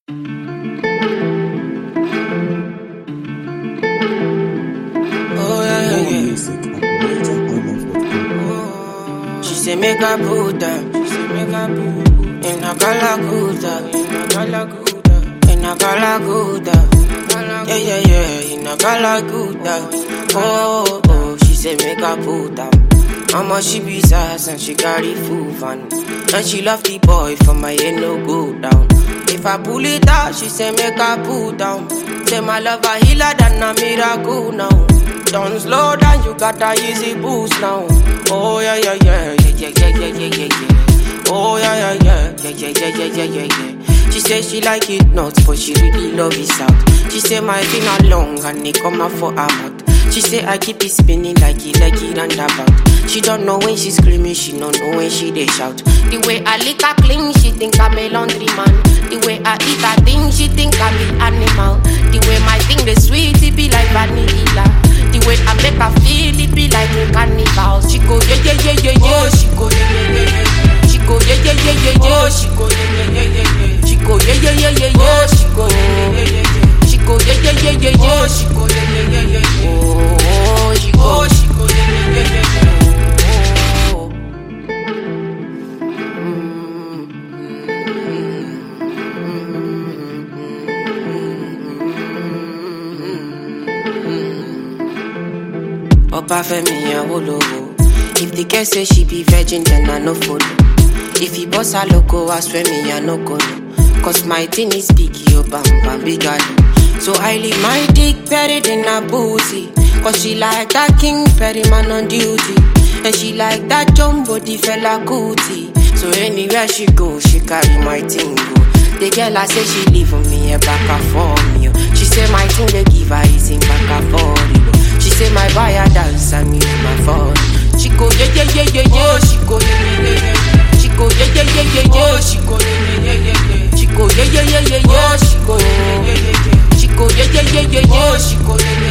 say make I put her. She say make I put in a galaguda, in a galaguda, in a galaguda. Yeah yeah yeah, in a galaguda. Oh oh, she say make I put her. Mama she be sass and she carry full van, and she love the boy for my head no go down. If I pull it out, she say make I pull down. Say my love a healer than a miracle now. Don't slow down, you got a easy boost now. Oh yeah yeah yeah yeah yeah yeah yeah yeah yeah. Oh yeah yeah yeah yeah yeah yeah yeah yeah yeah yeah. She say she like it nuts, but she really love it out. She say my finger long and it come out for her mouth. She say I keep it spinning like it like it and about. She don't know when she screaming, she don't know when she they shout. The way I lick her clean, she think I'm a laundry man. The way I eat her thing, she think I'm an animal. The way my thing the sweet, it be like vanilla. The way I make her feel, it be like a carnival. She go yeah yeah yeah yeah yeah. Oh, she go yeah yeah yeah yeah. She go yeah yeah yeah yeah yeah. Oh, she go yeah yeah yeah yeah yeah. She go yeah yeah yeah yeah yeah. Oh, she go yeah yeah yeah yeah yeah. She go yeah yeah yeah yeah yeah. Oh, she go yeah yeah yeah yeah yeah. Oh, she go. Oh, she go yeah yeah yeah yeah yeah. Oh. Obafemi Awolowo. If the girl say she be virgin, then I no follow. If he boss her loco, I swear me I no go no. Cause my thing is big, yo bam bam big galo. So I leave my dick buried in her booty. Cause she like that king Perry man on duty. And she like that jumbo the fella cootie. So anywhere she go, she carry my thing go. The girl I say she leave for me a back and for me. oh. She say my thing they give her is in back and for She say my buyer dance and me my phone. She go yeah yeah yeah yeah yeah. Oh, she go yeah yeah yeah yeah. She go yeah yeah yeah yeah yeah. Oh, she go yeah yeah yeah yeah yeah. She go yeah yeah yeah yeah yeah. She go yeah yeah yeah yeah yeah. She go yeah yeah yeah yeah yeah. Oh, she go yeah yeah